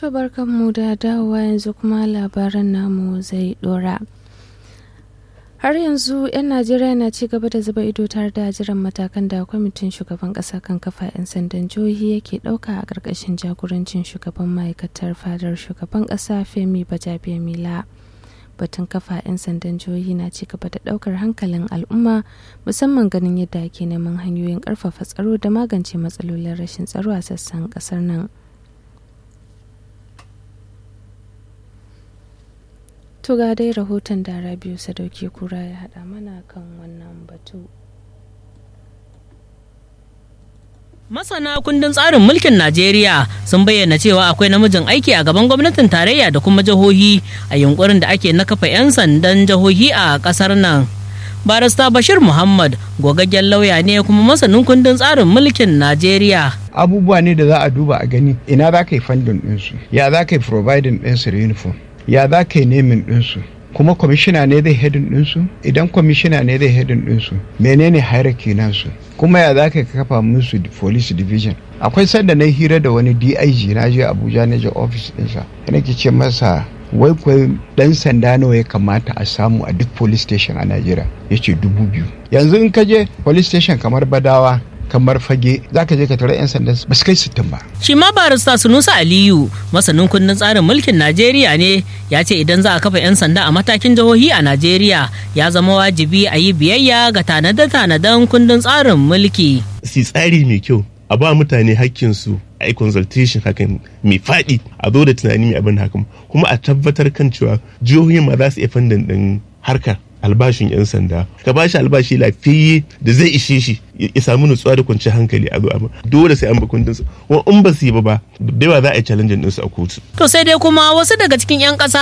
To barkanmu da dawowa yanzu kuma labaran namu zai dora. Har yanzu 'yan Najeriya na ci gaba da zuba ido tare da jiran matakan da kwamitin shugaban ƙasa kan kafa 'yan sandan jihohi yake ɗauka a ƙarƙashin jagorancin shugaban ma'aikatar fadar shugaban ƙasa Femi Bajabiya Mila. Batun kafa 'yan sandan jihohi na ci gaba da ɗaukar hankalin al'umma musamman ganin yadda ake neman hanyoyin ƙarfafa tsaro da magance matsalolin rashin tsaro a sassan ƙasar nan. To ga dai rahoton da Rabiu Sadauki Kura ya haɗa mana kan wannan batu. Masana kundin tsarin mulkin Najeriya sun bayyana cewa akwai namijin aiki a gaban gwamnatin tarayya da kuma jihohi a yunkurin da ake na kafa 'yan sandan jihohi a ƙasar nan. Barista Bashir Muhammad gogaggen lauya ne kuma masanin kundin tsarin mulkin Najeriya. Abubuwa ne da za a duba a gani ina za ka yi fandin ɗinsu, ya za ka yi providing ɗinsu da uniform. ya za ka yi nemin ɗinsu kuma kwamishina ne zai hedin ɗinsu idan kwamishina ne zai hedin ɗinsu menene hierarchy nasu kuma ya za ka kafa musu police division akwai sanda na hira da wani dig na je abuja na je office ɗinsa yana ke ce masa wai kwai dan sanda nawa ya kamata a samu a duk police station a najeriya ya ce dubu biyu yanzu in ka je police station kamar badawa kamar fage za ka je ka tara 'yan sanda ba su kai sittin ba. Shi ma barista Sunusa Aliyu masanin kundin tsarin mulkin Najeriya ne ya ce idan za a kafa 'yan sanda a matakin jihohi a Najeriya ya zama wajibi a yi biyayya ga tanade-tanaden kundin tsarin mulki. Si tsari mai kyau a ba mutane hakkinsu a yi consultation hakan mai faɗi a zo da tunani mai abin hakan kuma a tabbatar kan cewa jihohi ma za su iya fandan ɗin harkar albashin 'yan sanda ka ba shi albashi lafiyayye da zai ishe shi ya samu nutsuwa da kwanciyar hankali a zo amma dole sai an ba kundin kuma in ba su yi ba ba da yawa za a yi challenge ɗinsu a kotu. To sai dai kuma wasu daga cikin 'yan ƙasa